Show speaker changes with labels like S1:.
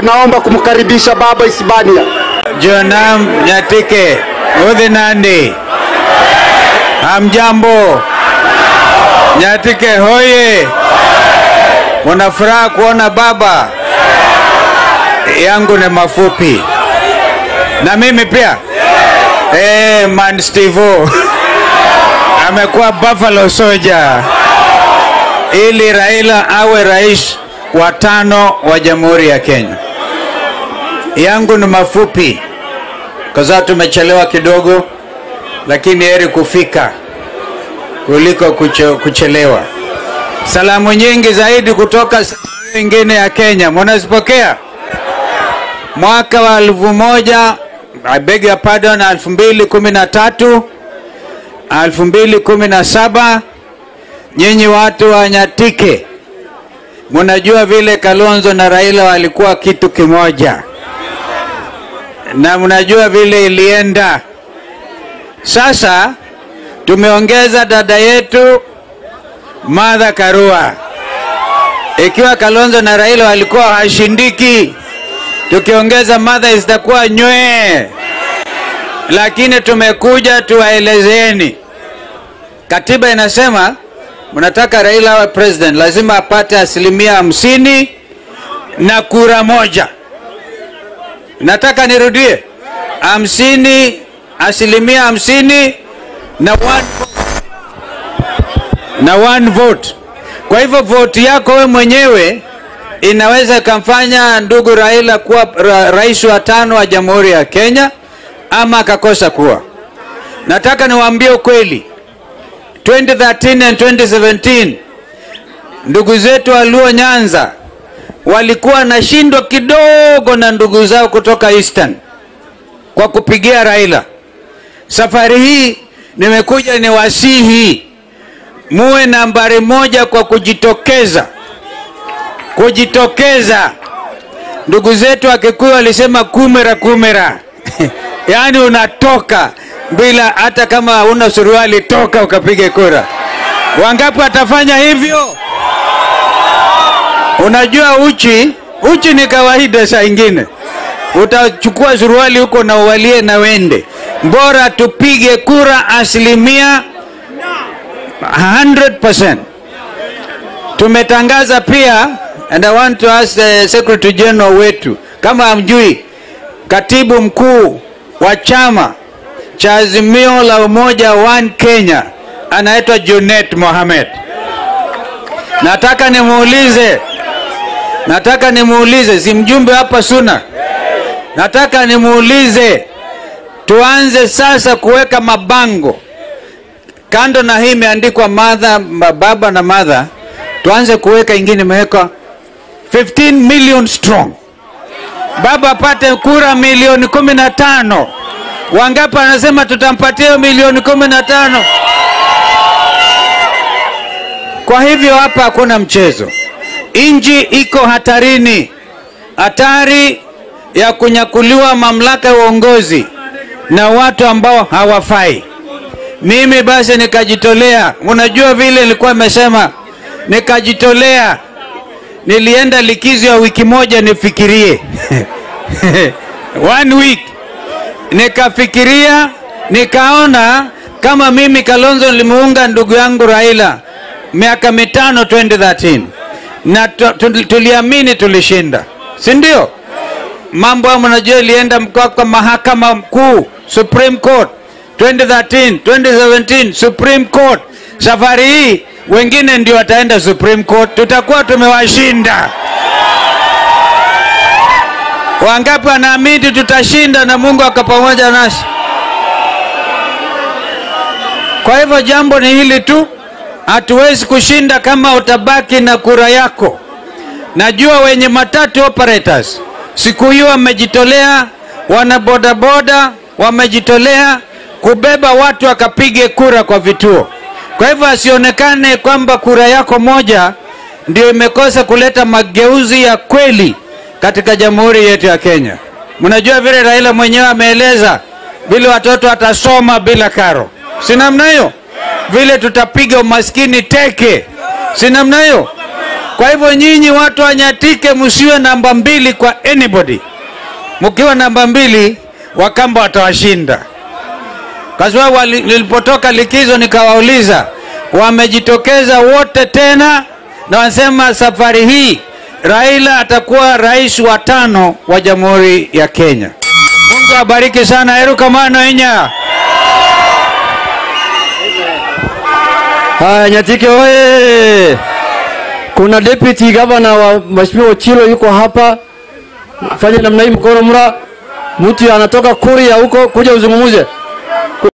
S1: naomba kumkaribisha baba Isibania.
S2: Jonam Nyatike Udhi Nandi, hamjambo? Nyatike hoye! Muna furaha kuona baba yangu ni mafupi na mimi pia eh, man Steve amekuwa Buffalo Soldier ili Raila awe rais wa tano wa Jamhuri ya Kenya. Yangu ni mafupi kwa sababu tumechelewa kidogo, lakini heri kufika kuliko kuche, kuchelewa. Salamu nyingi zaidi kutoka sehemu nyingine ya Kenya, mnazipokea? Mwaka wa elfu moja I beg your pardon, elfu mbili kumi na tatu elfu mbili kumi na saba nyinyi watu wa Nyatike mnajua vile Kalonzo na Raila walikuwa kitu kimoja, na mnajua vile ilienda. Sasa tumeongeza dada yetu Martha Karua. Ikiwa Kalonzo na Raila walikuwa hashindiki, tukiongeza Martha zitakuwa nywee. Lakini tumekuja tuwaelezeni, katiba inasema mnataka Raila awe president, lazima apate asilimia hamsini na kura moja. Nataka nirudie, hamsini, asilimia hamsini na one vote. na one vote. Kwa hivyo vote yako we mwenyewe inaweza ikamfanya ndugu Raila kuwa ra, rais wa tano wa Jamhuri ya Kenya ama akakosa kuwa. Nataka niwaambie ukweli, 2013 and 2017 ndugu zetu walio Nyanza walikuwa nashindwa kidogo na ndugu zao kutoka Eastern kwa kupigia Raila. Safari hii nimekuja ni wasihi muwe nambari moja kwa kujitokeza, kujitokeza. Ndugu zetu wa Kikuyu walisema kumera kumera yaani unatoka bila hata kama una suruali, toka ukapige kura. Wangapi watafanya hivyo? Unajua uchi, uchi ni kawaida. Saa ingine utachukua suruali huko na uvalie na wende. Bora tupige kura asilimia 100%. Tumetangaza pia, and I want to ask the Secretary General wetu, kama hamjui, katibu mkuu wa chama cha Azimio la Umoja One Kenya anaitwa Junet Mohamed. Nataka nimuulize, nataka nimuulize, si mjumbe hapa Suna, nataka nimuulize, tuanze sasa kuweka mabango kando na hii imeandikwa Martha, baba na Martha, tuanze kuweka ingine imewekwa 15 million strong, baba apate kura milioni kumi na tano. Wangapi anasema tutampatia hiyo milioni kumi na tano? Kwa hivyo hapa hakuna mchezo, nchi iko hatarini, hatari ya kunyakuliwa mamlaka ya uongozi na watu ambao hawafai. Mimi basi nikajitolea, unajua vile nilikuwa nimesema, nikajitolea, nilienda likizo ya wiki moja nifikirie one week nikafikiria nikaona kama mimi Kalonzo nilimuunga ndugu yangu Raila miaka mitano 2013 na tuliamini tulishinda, si ndio? Mambo hayo mnajua ilienda kwa mahakama mkuu Supreme Court 2013, 2017 Supreme Court. Safari hii wengine ndio wataenda Supreme Court, tutakuwa tumewashinda. Wangapi wanaamini tutashinda na Mungu ako pamoja nasi? Kwa hivyo jambo ni hili tu, hatuwezi kushinda kama utabaki na kura yako. Najua wenye matatu operators siku hiyo wamejitolea, wana bodaboda wamejitolea kubeba watu wakapige kura kwa vituo. Kwa hivyo asionekane kwamba kura yako moja ndio imekosa kuleta mageuzi ya kweli katika jamhuri yetu ya Kenya. Mnajua vile Raila mwenyewe ameeleza vile watoto watasoma bila karo, si namna hiyo? Vile tutapiga umaskini teke, si namna hiyo? Kwa hivyo nyinyi watu wa Nyatike msiwe namba mbili kwa anybody. Mkiwa namba mbili, Wakamba watawashinda. Kwa sababu wali- nilipotoka likizo nikawauliza, wamejitokeza wote tena na wanasema safari hii Raila atakuwa rais wa tano wa Jamhuri ya Kenya. Mungu abariki sana. Erukamano inya.
S3: Haya, Nyatike oye! Kuna deputy governor wa Mheshimiwa Ochilo yuko hapa. Fanya namna hii, mkono mra. Mtu anatoka Kuria huko kuja uzungumuze.